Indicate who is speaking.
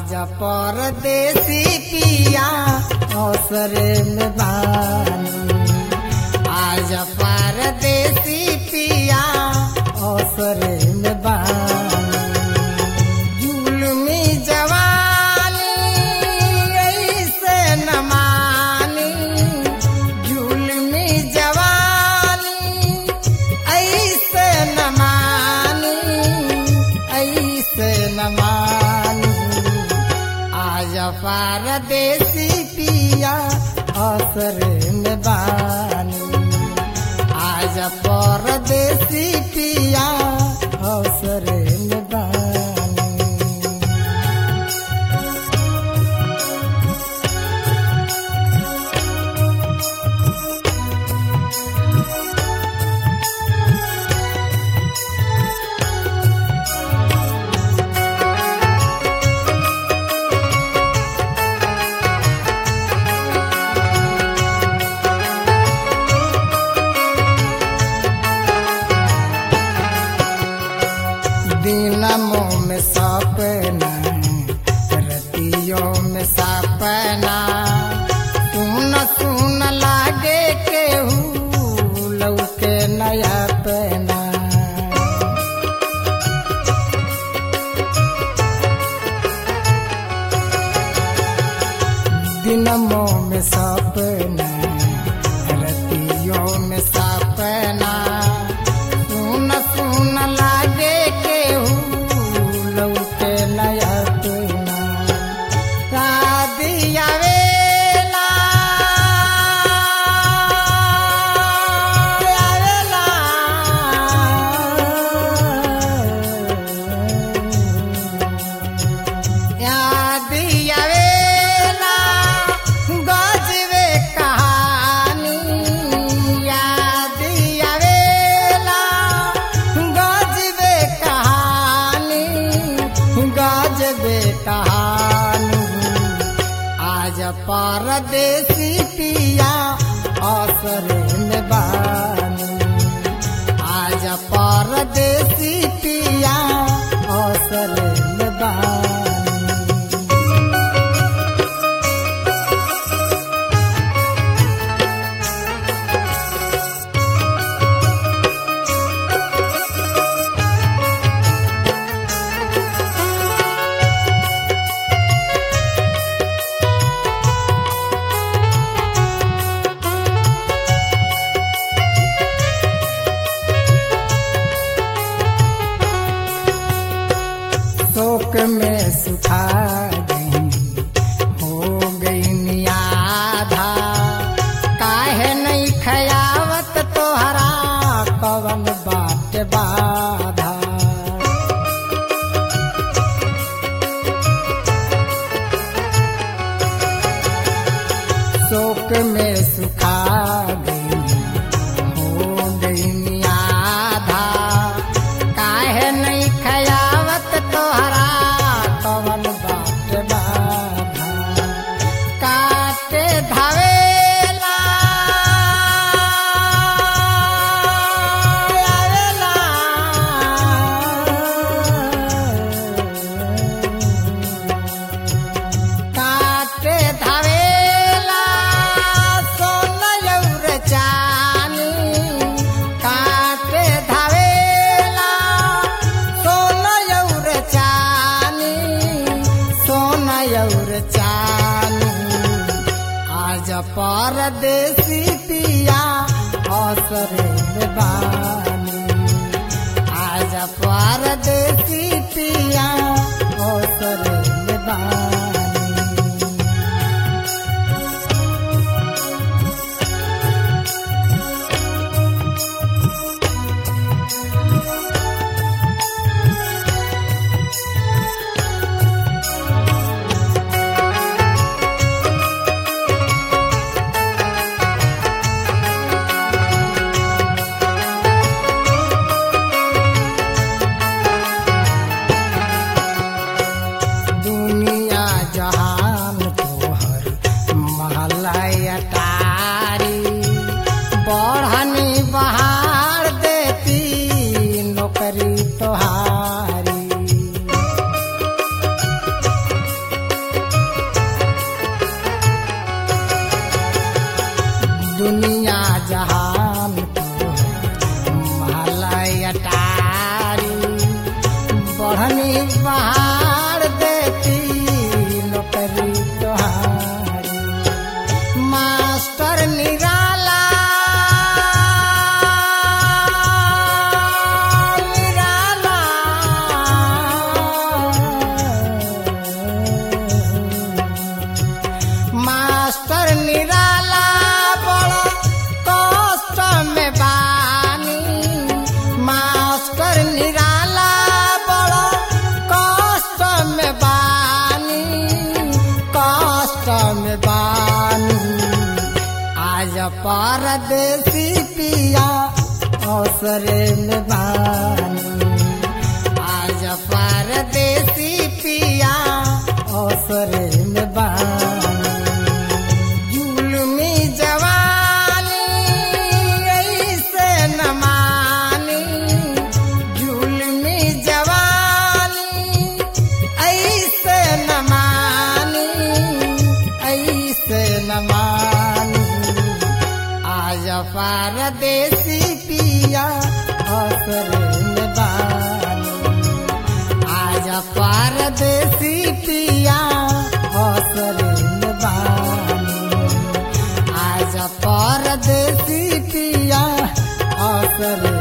Speaker 1: आज परदेसी पिया अवसरे में बानी आज परदेसी पिया अवसरे में बानी जुलमी जवानी ऐसे न मानी जुलमी जवानी ऐसे न मानी ऐसे न मानी आज परदेसी पिया असर में बानी आज परदेसी पिया अवसर में बानी दिनमों में सपना रतियों में सपना सुन सुन लागे केहू लौके नया पना दिनमों में सपना रतियों में सपना सुन सुन लागे केहू लौके नया तुना शादिया वेला आवेला यादिया वेला गजबे कहानी यादिया वेला गजबे कहानी गजबे कहानी आज परदेसी पिया असर में बानी आज परदेसी पिया असर में बानी शोक में सुखा गई हो गई नियाधा काहे नहीं खयावत तोहरा कवन बात बाधा शोक में सुखा गई हो गई नियाधा काहे नहीं खयावत तोहरा कवन बात बाधा काटे धावेला आवेला काटे धावेला सोनयौर चानी काटे धावेला सोनयौर चानी सोनयौर चानी आज परदेसी पिया असर में बानी आज परदेसी पिया असर में बानी दुनिया दुनिया जहान मालय अटारी बढ़नी पहाड़ देती नौकरी तोहारी मास्टर निराला निराला मास्टर निराला बड़ा कष्ट में बानी मास्टर निराला बड़ा कष्ट में बानी कष्ट में बानी आज परदेसी पिया अवसरे में बानी आज परदेसी पिया अवसरे में बानी जुलमी जवानी ऐसे न मानी जुलमी जवानी ऐसे न मानी ऐसे न मानी आज परदेसी पिया असर में बानी आज परदेसी पिया असर में बानी आज परदेसी पिया असर